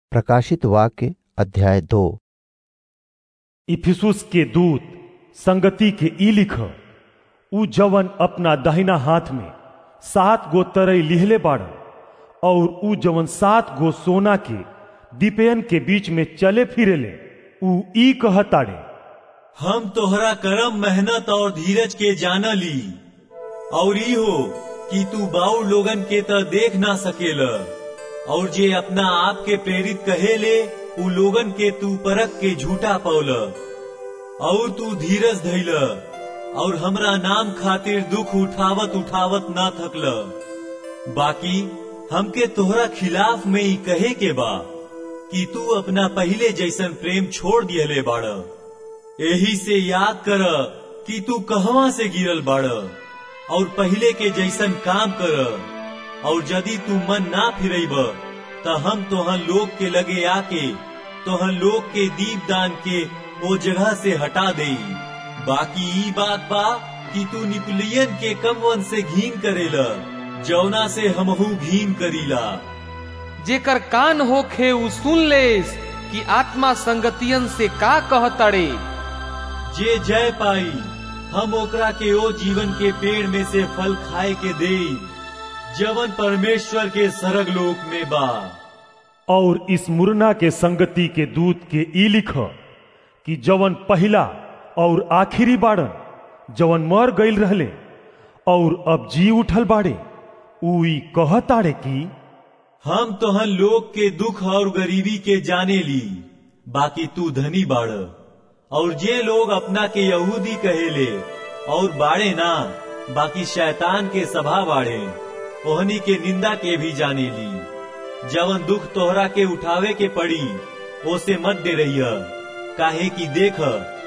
प्रकाशित वाक्य अध्याय दो इफिसुस के दूत संगति के ई लिख उ जवन अपना दाहिना हाथ में सात गो तरई लिहले बाड़न और उ जवन सात गो सोना के दीपयन के बीच में चले फिरेले उ ई कहताड़े हम तोहरा करम मेहनत और धीरज के जाना ली और ई हो कि तू बाऊ लोगन के त देख ना सकेल और जे अपना आप के प्रेरित कहेले उ लोगन के तू परख के झूठा पौल और तू धीरज धैल और हमरा नाम खातिर दुख उठावत उठावत ना थकल बाकी हमके तोहरा खिलाफ में ही कहे के बा कि तू अपना पहले जैसन प्रेम छोड़ दियले बाड़ यही से याद कर कि तू कहवा से गिरल बाड़ और पहले के जैसन काम कर और यदि तू मन ना फिरब त हम तोहन लोग के लगे आके तोहन लोग के दीप दान के वो जगह से हटा दे बाकी ई बात बा कि तू निपुलियन के कमवन से घीन करेला जौना से हमहू घीन करीला जेकर कान होखे उ सुन लेस कि आत्मा संगतियन से का कहतड़े जे जय पाई हम ओकरा के ओ जीवन के पेड़ में से फल खाए के दे जवन परमेश्वर के सरग लोक में बा और इस मुरना के संगति के दूत के ई लिख कि जवन पहला और आखिरी बाड़न जवन मर गईल रहले और अब जी उठल बाड़े उ ई कहताड़े कि हम तोहन लोग के दुख और गरीबी के जाने ली बाकी तू धनी बाड़ और जे लोग अपना के यहूदी कहेले और बाड़े ना बाकी शैतान के सभा बाड़े ओहनी के निंदा के भी जाने ली जवन दुख तोहरा के उठावे के पड़ी ओसे मत दे रही काहे कि देख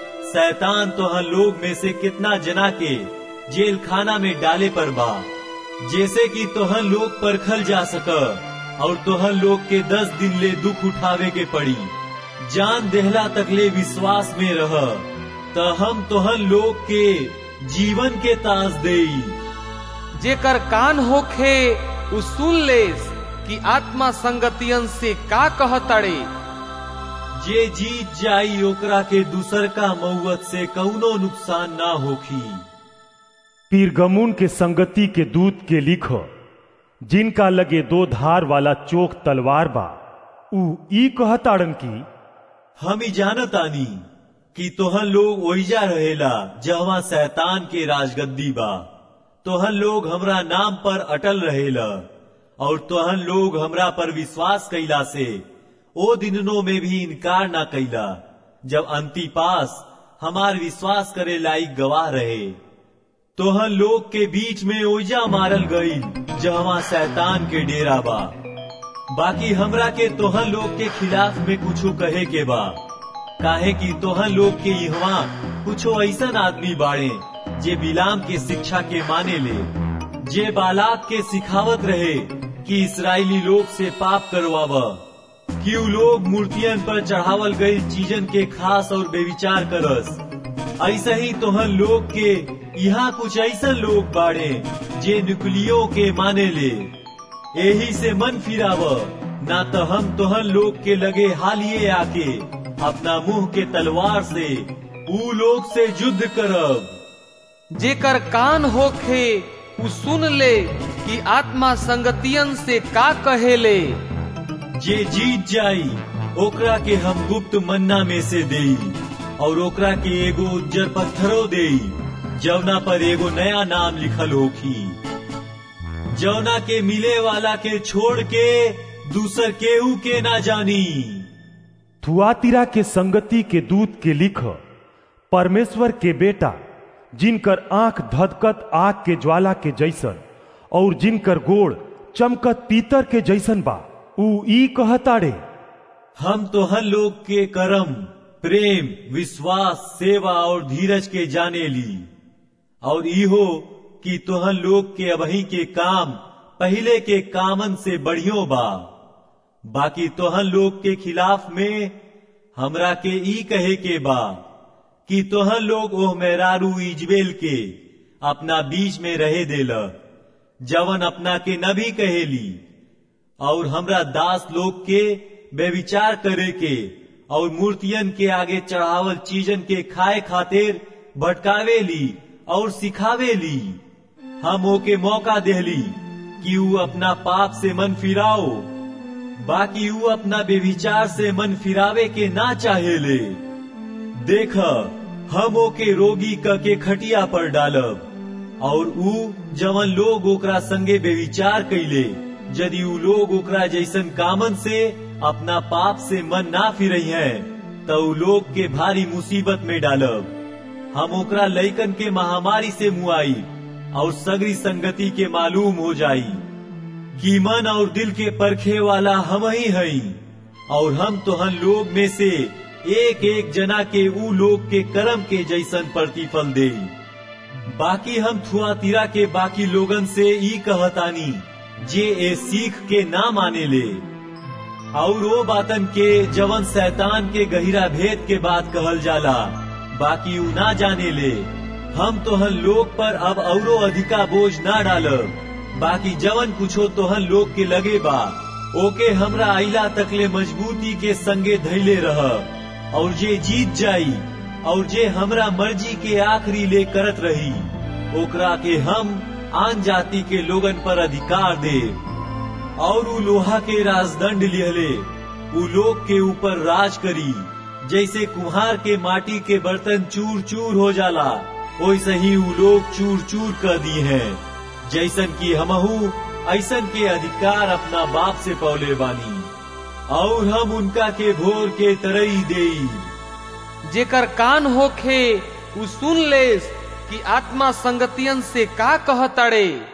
शैतान तोहन लोग में से कितना जना के जेल खाना में डाले पर बा जैसे कि तोहन लोग परखल जा सक और तोहन लोग के दस दिन ले दुख उठावे के पड़ी जान देहला तकले विश्वास में रह त हम तोहन लोग के जीवन के ताज देई जेकर कान होखे उ सुन लेस कि आत्मा संगतियन से का कहतड़े जे जीत जाई ओकरा के दूसर का मऊत से कौनो नुकसान ना होखी पीरगमुन के संगति के दूत के लिख जिनका लगे दो धार वाला चोक तलवार बा उ ई कहताड़न की हम ही जानतानी कि तोहन लोग ओइजा रहेला जहवा शैतान के राजगद्दी बा तोहन लोग हमरा नाम पर अटल रहेला और तोहन लोग हमरा पर विश्वास कैला से ओ दिनों में भी इनकार ना कैला जब अंतिपास हमार विश्वास करे लायक गवाह रहे तोहन लोग के बीच में ओइजा मारल गई जहवा शैतान के डेरा बा बाकी हमरा के तोहन लोग के खिलाफ में कुछो कहे के बा काहे कि तोहन लोग के इहवा कुछो ऐसन आदमी बाड़े जे बिलाम के शिक्षा के माने ले जे बालाक के सिखावत रहे कि इसराइली लोग से पाप करवाव कि उ लोग मूर्तियन पर चढ़ावल गई चीजन के खास और बेविचार करस ऐसा ही तोहन लोग के यहाँ कुछ ऐसा लोग बाड़े जे नुकलियों के माने ले यही से मन फिराव ना तो हम तोहन लोग के लगे हालिए आके अपना मुंह के तलवार से ऊ लोग से युद्ध करब जेकर कान होखे उ सुन ले कि आत्मा संगतियन से का कहेले जे जीत जाई ओकरा के हम गुप्त मन्ना में से देई और ओकरा के एगो उज्जर पत्थरो देई जवना पर एगो नया नाम लिखल होखी जवना के मिले वाला के छोड़ के दूसर केहू के ना जानी थुआतिरा के संगति के दूत के लिख परमेश्वर के बेटा जिनकर आंख धधकत आग के ज्वाला के जैसन और जिनकर गोड़ चमकत पीतर के जैसन बा उ ई कहताड़े हम तोहन लोग के कर्म प्रेम विश्वास सेवा और धीरज के जाने ली और इहो कि तोहन लोग के अबही के काम पहले के कामन से बढ़ियो बा बाकी तोहन लोग के खिलाफ में हमरा के ई कहे के बा कि तोहन लोग ओह मेहरारू इजबेल के अपना बीच में रहे देल जवन अपना के नबी कहेली और हमरा दास लोग के बेविचार करे के और मूर्तियन के आगे चढ़ावल चीजन के खाए खातिर भटकावे ली और सिखावे ली हम ओके मौका देहली कि ऊ अपना पाप से मन फिराओ बाकी ऊ अपना बेविचार से मन फिरावे के ना चाहेले देख हम ओके रोगी क के खटिया पर डालब और ऊ जवन लोग ओकरा संगे बेविचार कैले यदि ऊ लोग ओकरा जैसन कामन से अपना पाप से मन ना फिरई है तो ऊ लोग के भारी मुसीबत में डालब हम ओकरा लइकन के महामारी से मुआई और सगरी संगति के मालूम हो जाई कि मन और दिल के परखे वाला हम ही हई और हम तोहन लोग में से एक एक जना के ऊ लोग के कर्म के जैसन प्रतिफल दे बाकी हम थुआतीरा के बाकी लोगन से ई कहतानी जे ए सीख के ना माने ले और वो बातन के जवन शैतान के गहिरा भेद के बात कहल जाला बाकी ऊ ना जाने ले हम तोहन लोग पर अब औरो अधिका बोझ ना डालब बाकी जवन कुछो तोहन लोग के लगे बा ओके हमरा आइला तकले मजबूती के संगे धैले रह और जे जीत जाई और जे हमरा मर्जी के आखिरी ले करत रही ओकरा के हम आन जाति के लोगन पर अधिकार दे और ऊ लोहा के राजदंड लिहले ऊ लोग के ऊपर राज करी जैसे कुम्हार के माटी के बर्तन चूर चूर हो जाला वैसे ही ऊ लोग चूर चूर कर दी हैं जैसन की हमहू ऐसन के अधिकार अपना बाप से पौले बानी और हम उनका के भोर के तरई देई जेकर कान होखे उ सुन लेस कि आत्मा संगतियन से का कहतड़े